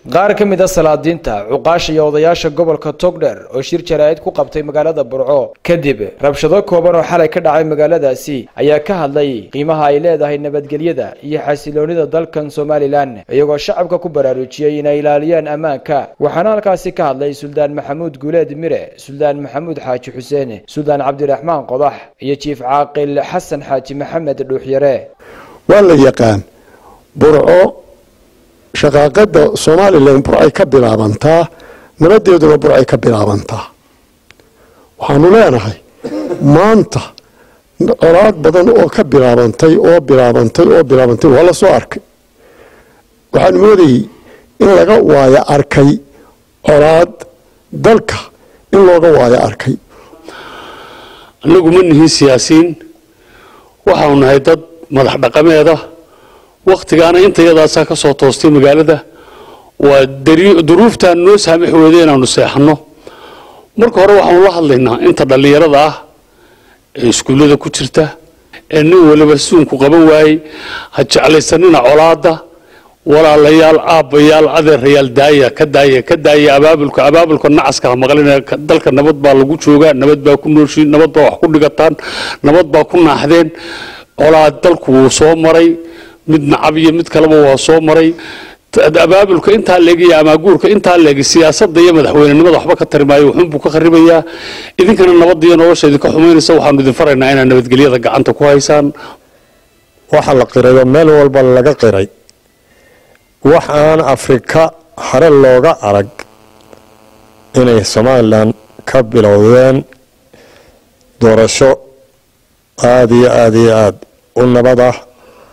qaar ka mid a salaadiinta cuqaasha iyo odayaasha gobolka togdher oo shir jaraa'id ku qabtay magaalada burco kadib rabshado kooban oo xalay ka dhacay magaaladaasi ayaa ka hadlay qiimaha ay leedahay nabadgelyada iyo xasiloonida dalkan somalilan iyagoo shacabka ku baraarujiyey inay ilaaliyaan ammaanka waxaana halkaasi ka hadlay suldaan maxamuud guuleed mire suldaan maxamuud xaaji xuseen suldaan cabdiraxmaan qodax iyo jiif caaqil xasan xaaji maxamed dhuuxyare waa la yaqaan burco shaqaaqada somalilan burcay ka bilaabantaa nabadeeduna burcay ka bilaabantaa waxaanu leenahay maanta colaad badan oo ka bilaabantay oo bilaabantay oo bilaabantay waa la soo arkay waxaan moodayey in laga waayo arkay colaad dalka in looga waayo arkay annagu ma nihin siyaasiyiin waxaanu nahay dad madax dhaqameeda wakhtigaana intayadaasaa ka soo toostay magaalada waa duruuftaan noo saamax weyday inaanu seexanno marka hore waxaanu la hadlaynaa inta dhallinyarada ah ee iskuullada ku jirta ee nin waliba suunku qaban waayey ha jeclaysanina colaadda walaalayaal aabbayaal adeerayaal daaya ka daaya ka daaya abaabulka abaabulka nacaska ha maqlina dalka nabad baa lagu joogaa nabad baa ku nooshiin nabad baa wax ku dhigataan nabad baa ku naaxdeen colaad dalku wuu soo maray mid nacab iyo mid kaleba waa soo maray abaabulka intaa leeg iyo amaaguurka intaa leeg siyaasadda iyo madaxweynenimada waxba ka tari maayo wuxuunbuu ka kharibayaa idinkana nabadda iyo nolosha idinka xumaynaysa waxaanu idin faraynaa inaad nabadgelyada gacanta ku haysaan waxa la qirayoo meel walba laga qiray wax aan afrika hare looga arag inay somalilan ka bilowdeen doorasho aada iyo aada iyo aada u nabad ah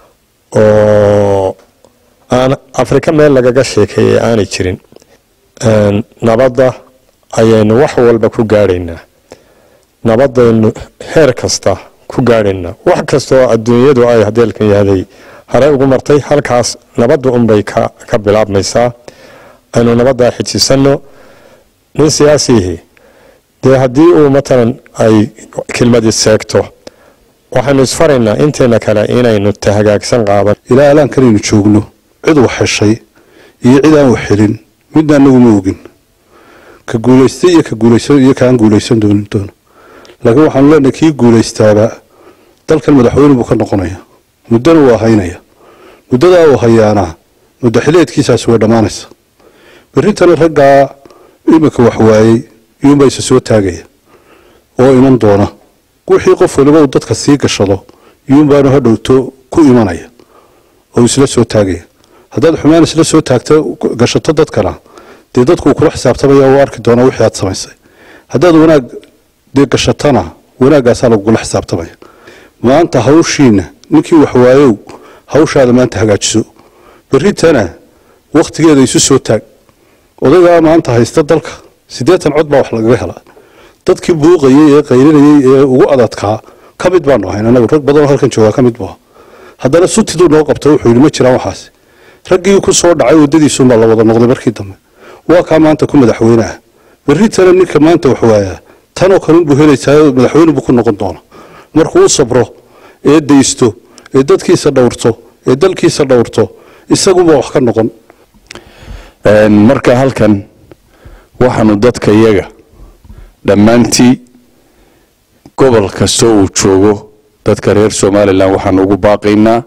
oo aan afrika meel lagaga sheekeeyay aanay jirin nabadda ayaynu wax walba ku gaadhaynaa nabadaynu heer kasta ku gaadhaynaa wax kastaoo adduunyadu ay hadeelkan yahday hare ugu martay halkaas nabadda unbay ka bilaabmaysaa aynu nabaddaa xijisano nin siyaasihii dee haddii uu matalan ay kelmadi seegto waxaynu isfaraynaa inteena kale inaynu tahagaagsan qaadan ilaa alaankanaynu joogno cid wax heshay iyo cid aan wax helin midna anagu ma ogin ka guulaystay iyo ka guulaysan iyo kaan guulaysan doonin doono laakiin waxaanu leenahay kii guulaystaaba dalkan madaxweyne buu ka noqonaya muddana waa haynaya muddadaa uu hayaana muddo xileedkiisaasi way dhammaanaysa berritana raggaa iminka wax waayey iyuunbaa isa soo taagaya oo iman doona wixii qof waliba uu dadka sii gashado iyuunbaanu hadhowto ku imanaya oo isla soo taagaya haddaad xumaan isla soo taagto gashato dadkana dee dadku kula xisaabtamaya u arki doona wixii aad samaysay haddaad wanaag dee gashatana wanaaggaasaa lagugula xisaabtamaya maanta hawshiina ninkii wax waayow hawshaada maanta hagaajiso berritana wakhtigeeda isu soo taag odaygaa maanta haysta dalka siddeetan cod baa wax lagaga helaa dadkii buuqayay ee qaylinayay ee ugu adadkaa ka mid baanu ahayn anagu rag badanoo halkan joogaa ka mid buu haddana sutiduu noo qabta wuxuu yidhi ma jiraan waxaasi raggii ku soo dhacay waddadiisuunbaa la wada noqday markii dambe waa kaa maanta ku madaxweyne ah berritana ninka maanta wax waayaa tanoo kalunbuu helaysaa madaxweyne buu ku noqon doona markuu u sabro ee daysto ee dadkiisa dhowrto ee dalkiisa dhowrto isaguba wax ka noqon marka halkan waxaanu dadka iyaga dhammaantii gobol kastoo uu joogo dadka reer somalilan waxaanu ugu baaqaynaa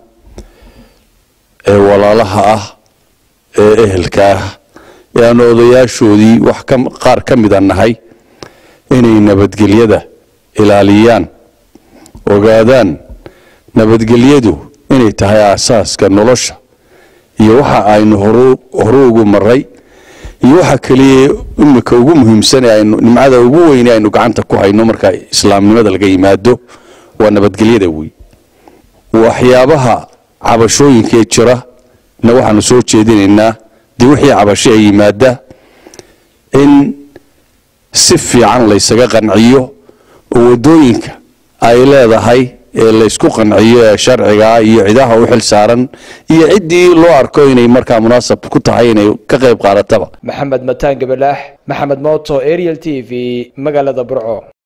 ee walaalaha ah ee ehelka ah ee aanu odayaashoodii wax qaar ka mida nahay inay nabadgelyada ilaaliyaan ogaadaan nabadgelyadu inay tahay aasaaska nolosha iyo waxa aynu hore ugu maray iyo waxa keliya imika ugu muhiimsan ee aynu nimcada ugu weyne aynu gacanta ku hayno marka islaamnimada laga yimaado waa nabadgelyada wey waxyaabaha cabashooyinka ee jira na waxaanu soo jeedinaynaa dee wixii cabasho ee yimaada in si fiican laysaga qanciyo oo waddooyinka ay leedahay ee laysku qanciyo ee sharcigaa iyo cidaha u xil saaran iyo ciddii loo arko inay markaa munaasab ku tahay inay ka qayb qaadataba maxamed mataan gabalaax maxamed mooto ariel t v magaalada burco